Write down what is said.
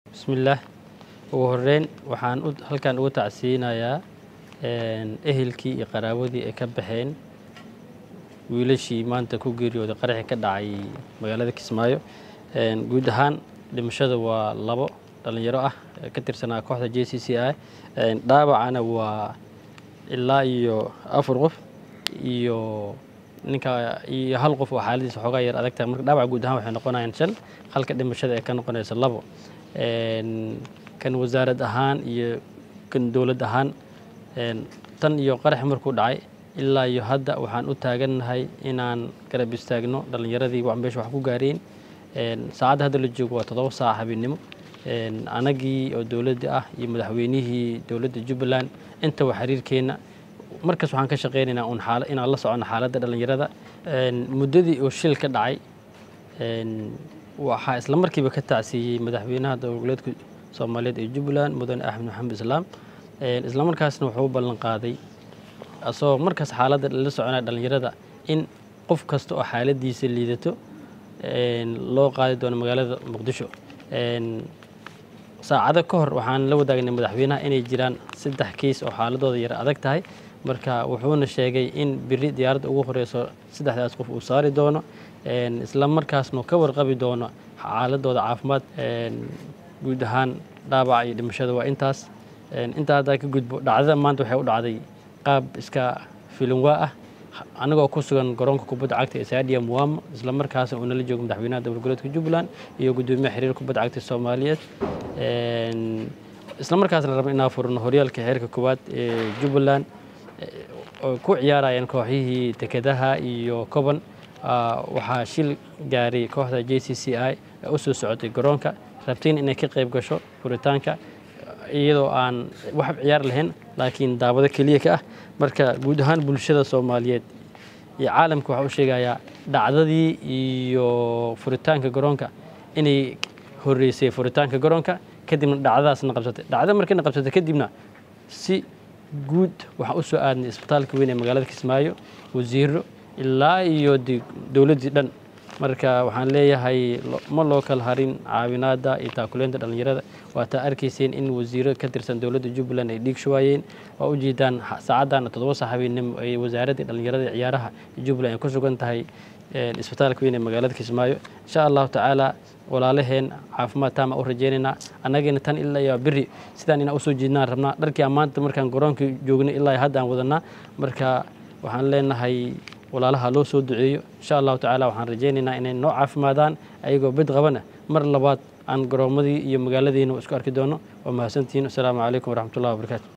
bismillaah ugu horeyn waxaan halkan uga tacsiinayaa ehelkii iyo qaraawadii ay ka baxeen wiilashii maanta ku geeriyooday qaraxii ka dhacay magaalada kismaayo guud ahaan dhimashada waa labo dhallinyaro ah ka tirsanaa kooxda j c c i dhaawacana waa ilaa iyo afar qof iyo ninka iyo hal qof oo xaaladiisa xoogaa yar adag tahay marka dhaawac guud ahaan waxay noqonayaan shan halka dhimashada ay ka noqonayso labo kan wasaarad ahaan iyo kan dowlad ahaan tan iyo qarax markuu dhacay ilaa iyo hadda waxaan u taagannahay inaan garab istaagno dhallinyaradii meesha wax ku gaareen saacadda hadda la joogo waa toddoba saac habeennimo anagii oo dowladda ah iyo madaxweynihii dowladda jubbaland intaba xiriirkeenna markaas waxaan ka shaqeynaynaa un xaala inaan la socono xaaladda dhallinyarada muddadii oo shil ka dhacay waxaa isla markiiba ka tacsiiyey madaxweynaha dowlagoboleedka soomaaliyeed ee jubbaland mudane axmed maxamed islaam isla markaasna wuxuu u ballan qaaday asagoo markaas xaaladda la soconaya dhallinyarada in qof kasta oo xaaladiisa liidato loo qaadi doono magaalada muqdisho saacado ka hor waxaan la wadaagnay madaxweynaha inay jiraan saddex kiis oo xaaladooda yar adag tahay marka wuxuuna sheegay in biri diyaaradda ugu horeyso saddexdaas qof uu saari doono isla markaasna ka warqabi doono xaaladooda caafimaad guud ahaan dhaawaca iyo dhimashada waa intaas intaa haddaa ka gudbo dhacdada maanta waxay u dhacday qaab iska filinwaa ah anagoo ku sugan garoonka kubadda cagta ee saadiya muwama isla markaasna uu nala joogo madaxweynaha dowlad goboleedka jubbaland iyo guddoomiyaha xiriir kubadda cagta soomaaliyeed isla markaasna raba inaa furno horyaalka xeerka koowaad ee jubbaland oo ku ciyaarayaan kooxyihii dekedaha iyo koban waxaa shil gaaray kooxda j c c i ee u soo socotay garoonka rabtiin inay ka qayb gasho furitaanka iyadoo aan wax ciyaar lahayn laakiin daawado keliya ka ah marka guud ahaan bulshada soomaaliyeed iyo caalamka waxaa u sheegayaa dhacdadii iyo furitaanka garoonka inay horeysay furitaanka garoonka kadibna dhacdadaasna qabsatay dhacda markayna qabsatay kadibna si guud waxaan u soo aadnay isbitaalka weyn ee magaalada kismaayo wasiiro ilaa iyo dowladdii dhan marka waxaan leeyahay ma loo kala harin caawinaadda iyo taakuleynta dhallinyarada waataa arkayseen in wasiiro ka tirsan dowladda jubbaland ay dhiig shuwaayeen waa u jeedaan saacaddan toddoba sax habeennimo ay wasaaraddii dhallinyarada iyo ciyaaraha jubbaland ay ku sugan tahay isbitaalka weyn ee magaalada kismaayo insha allahu tacaala walaalaheen caafimaad taama u rajeynaynaa annagiina tan ilaa iyo beri sidaan inaan usoo jeednaan rabnaa dharkii ammaanta markaan garoonka joognay ilaa hadda aan wadanaa marka waxaan leenahay walaalaha loo soo duceeyo insha allahu tacaala waxaan rajeynaynaa inay noo caafimaadaan ayagoo bid qabana mar labaad aan garoomadii iyo magaaladiina isku arki doono waa mahadsantihiin asalaamu calaykum waraxmatullahi wabarakaatu